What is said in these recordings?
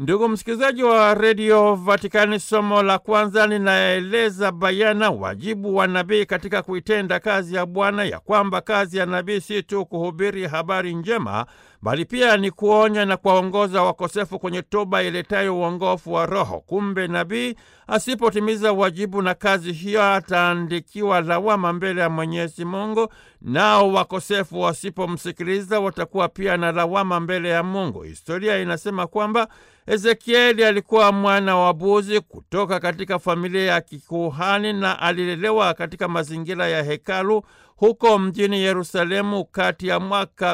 Ndugu msikilizaji wa redio Vatikani, somo la kwanza linaeleza bayana wajibu wa nabii katika kuitenda kazi ya Bwana, ya kwamba kazi ya nabii si tu kuhubiri habari njema, bali pia ni kuonya na kuwaongoza wakosefu kwenye toba iletayo uongofu wa roho. Kumbe nabii asipotimiza wajibu na kazi hiyo, ataandikiwa lawama mbele ya Mwenyezi Mungu, nao wakosefu wasipomsikiliza watakuwa pia na lawama mbele ya Mungu. Historia inasema kwamba Ezekieli alikuwa mwana wa Buzi kutoka katika familia ya kikuhani na alilelewa katika mazingira ya hekalu huko mjini Yerusalemu kati ya mwaka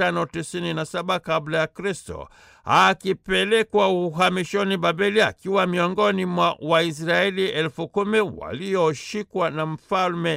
597 kabla ya Kristo, akipelekwa uhamishoni Babeli akiwa miongoni mwa Waisraeli elfu kumi walioshikwa na mfalme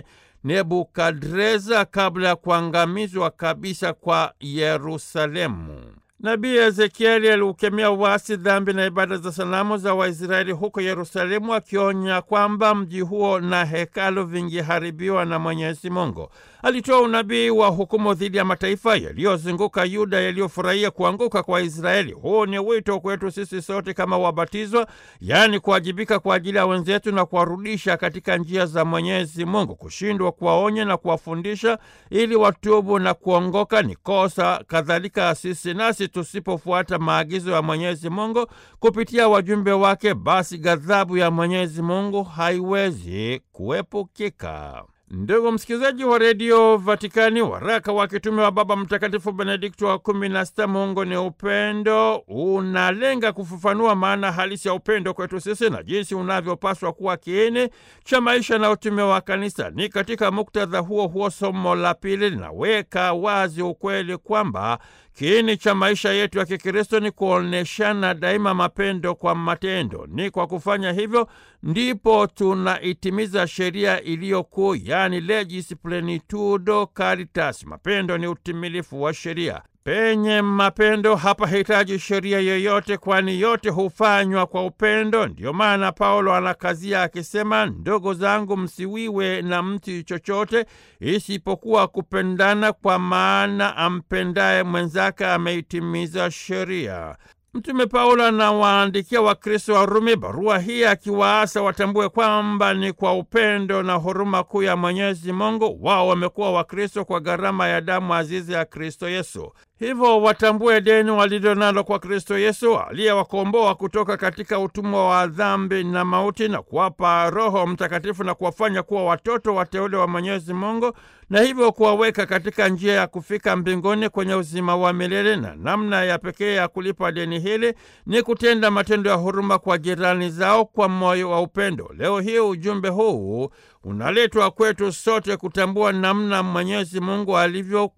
Nebukadreza kabla ya kuangamizwa kabisa kwa Yerusalemu. Nabii Ezekieli aliukemea uasi, dhambi na ibada za sanamu za Waisraeli huko Yerusalemu, akionya kwamba mji huo na hekalu vingeharibiwa na Mwenyezi Mungu. Alitoa unabii wa hukumu dhidi ya mataifa yaliyozunguka Yuda yaliyofurahia kuanguka kwa Israeli. Huu ni wito kwetu sisi sote kama wabatizwa, yaani kuwajibika kwa ajili ya wenzetu na kuwarudisha katika njia za Mwenyezi Mungu. Kushindwa kuwaonya na kuwafundisha ili watubu na kuongoka ni kosa. Kadhalika sisi nasi tusipofuata maagizo ya Mwenyezi Mungu kupitia wajumbe wake, basi ghadhabu ya Mwenyezi Mungu haiwezi kuepukika. Ndugu msikilizaji wa redio Vatikani, waraka wa kitume wa Baba Mtakatifu Benedikto wa kumi na sita, Mungu ni upendo, unalenga kufafanua maana halisi ya upendo kwetu sisi na jinsi unavyopaswa kuwa kiini cha maisha na utume wa Kanisa. Ni katika muktadha huo huo somo la pili linaweka wazi ukweli kwamba kiini cha maisha yetu ya Kikristo ni kuoneshana daima mapendo kwa matendo. Ni kwa kufanya hivyo ndipo tunaitimiza sheria iliyo kuu, yaani legis plenitudo caritas. Mapendo ni utimilifu wa sheria. Penye mapendo hapa hitaji sheria yoyote, kwani yote hufanywa kwa upendo. Ndiyo maana Paulo anakazia akisema, ndogo zangu, msiwiwe na mtu chochote isipokuwa kupendana, kwa maana ampendaye mwenzake ameitimiza sheria. Mtume Paulo anawaandikia Wakristo wa Rumi barua hii akiwaasa watambue kwamba ni kwa upendo na huruma kuu ya Mwenyezi Mungu wao wamekuwa Wakristo kwa gharama ya damu azizi ya Kristo Yesu. Hivyo watambue deni walilo nalo kwa Kristo Yesu aliyewakomboa kutoka katika utumwa wa dhambi na mauti na kuwapa Roho Mtakatifu na kuwafanya kuwa watoto wateule wa Mwenyezi Mungu na hivyo kuwaweka katika njia ya kufika mbinguni kwenye uzima wa milele. Na namna ya pekee ya kulipa deni hili ni kutenda matendo ya huruma kwa jirani zao kwa moyo wa upendo. Leo hii ujumbe huu unaletwa kwetu sote kutambua namna Mwenyezi Mungu alivyo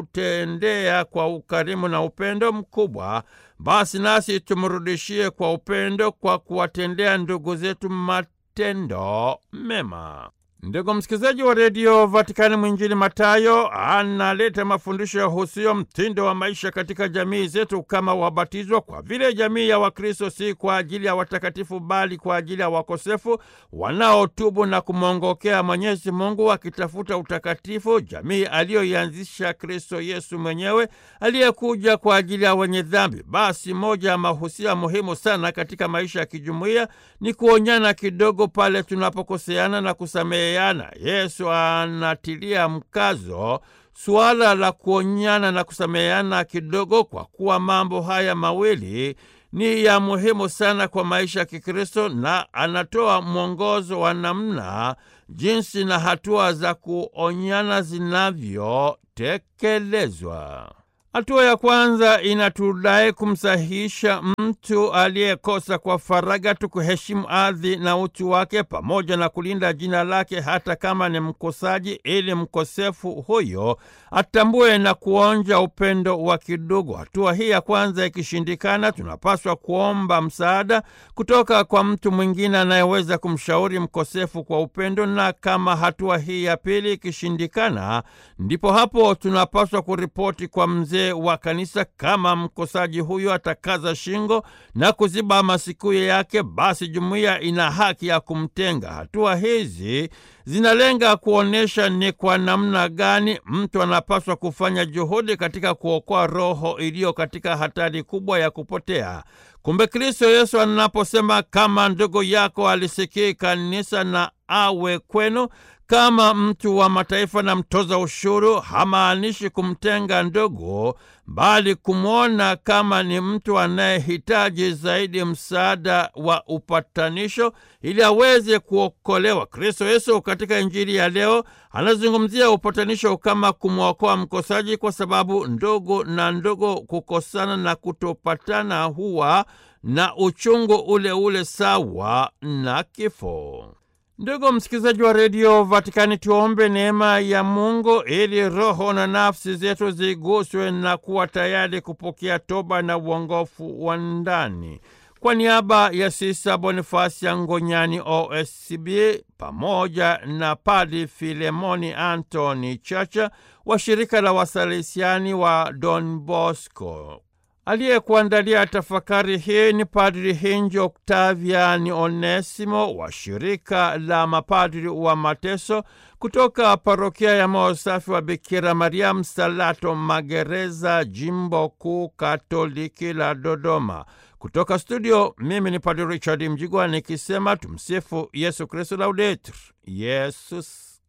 tutendea kwa ukarimu na upendo mkubwa, basi nasi tumrudishie kwa upendo kwa kuwatendea ndugu zetu matendo mema. Ndugu msikilizaji wa redio Vatikani, mwinjili Matayo analeta mafundisho ya husio mtindo wa maisha katika jamii zetu kama wabatizwa, kwa vile jamii ya Wakristo si kwa ajili ya watakatifu, bali kwa ajili ya wakosefu wanaotubu na kumwongokea Mwenyezi Mungu wakitafuta utakatifu, jamii aliyoianzisha Kristo Yesu mwenyewe aliyekuja kwa ajili ya wenye dhambi. Basi moja ya mahusia muhimu sana katika maisha ya kijumuiya ni kuonyana kidogo pale tunapokoseana na kusamehe yana. Yesu anatilia mkazo suala la kuonyana na kusameheana kidogo, kwa kuwa mambo haya mawili ni ya muhimu sana kwa maisha ya Kikristo, na anatoa mwongozo wa namna, jinsi na hatua za kuonyana zinavyotekelezwa. Hatua ya kwanza inatudai kumsahihisha mtu aliyekosa kwa faraga tu, kuheshimu ardhi na utu wake pamoja na kulinda jina lake hata kama ni mkosaji, ili mkosefu huyo atambue na kuonja upendo wa kidugu. Hatua hii ya kwanza ikishindikana, tunapaswa kuomba msaada kutoka kwa mtu mwingine anayeweza kumshauri mkosefu kwa upendo, na kama hatua hii ya pili ikishindikana, ndipo hapo tunapaswa kuripoti kwa mzee wazee wa kanisa. Kama mkosaji huyo atakaza shingo na kuziba masikio yake, basi jumuiya ina haki ya kumtenga. Hatua hizi zinalenga kuonyesha ni kwa namna gani mtu anapaswa kufanya juhudi katika kuokoa roho iliyo katika hatari kubwa ya kupotea. Kumbe Kristo Yesu anaposema kama ndugu yako alisikii kanisa na awe kwenu kama mtu wa mataifa na mtoza ushuru, hamaanishi kumtenga ndugu, bali kumwona kama ni mtu anayehitaji zaidi msaada wa upatanisho ili aweze kuokolewa. Kristo Yesu katika Injili ya leo anazungumzia upatanisho kama kumwokoa mkosaji, kwa sababu ndugu na ndugu kukosana na kutopatana huwa na uchungu ule ule sawa na kifo. Ndugu msikilizaji wa redio Vatikani, tuombe neema ya Mungu ili roho na nafsi zetu ziguswe na kuwa tayari kupokea toba na uongofu wa ndani. Kwa niaba ya Sisa Bonifasi ya Ngonyani OSCB pamoja na Padi Filemoni Antoni Chacha wa shirika la Wasalesiani wa Don Bosco aliyekuandalia tafakari hii ni Padri Hinji Oktaviani Onesimo wa shirika la mapadri wa mateso kutoka parokia ya moyo safi wa Bikira Maria Msalato Magereza, jimbo kuu katoliki la Dodoma. Kutoka studio, mimi ni Padri Richard Mjigwa nikisema tumsifu Yesu Kristu, laudetur Yesus